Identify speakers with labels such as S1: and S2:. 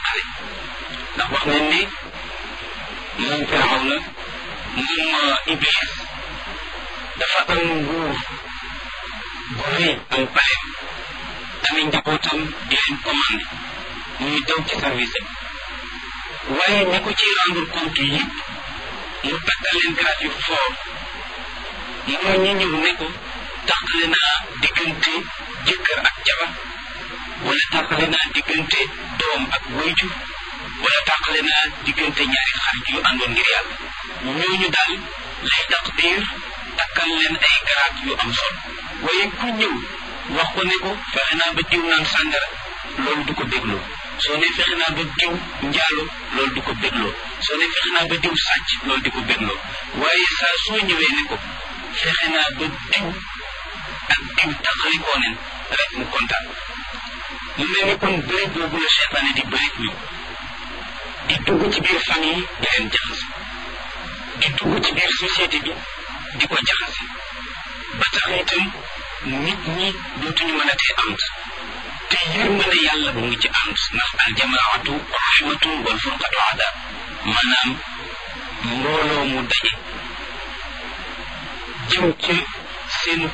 S1: tàqale ndax wax nañ ne moom Firawna moom Iblis dafa am nguur bu rëy am paleem amee njabootam di leen commandé ñuy daw ci service am waaye ñi ko ci rendre compte yëpp mu takkal leen grade yu fort moo ñi ñëw ne ko tàqale naa diggante jëkkër ak jabar wala tàqale naa diggante doom ak wayjur wala tàqale naa diggante ñaari xarit yu àndoon ngir yàlla ñooñu daal lay taqdir takkal leen ay garaat yu am solo waaye ku ñëw wax ko ne ko fexe naa ba diw naan sàngara loolu du ko bégloo soo ne fexe naa ba diw njaalo loolu du ko bégloo soo ne fexe naa ba diw sàcc loolu di ko bégloo waaye saa soo ñëwee ne ko fexe naa ba diw ak diw taxalikoo neen rek mu kontaan mu mel ni kon bëri boobu la seytaane di bëri ñu di dugg ci biir famille di leen jaxase di dugg ci biir société bi di ko jaxase ba tax itam nit ñi dootuñu mën a tee ànd te yërmande yàlla bu ngi ci ànd ndax aljamaatu rahmatun wal furqatu adab maanaam mbooloo mu daje jëm ci seen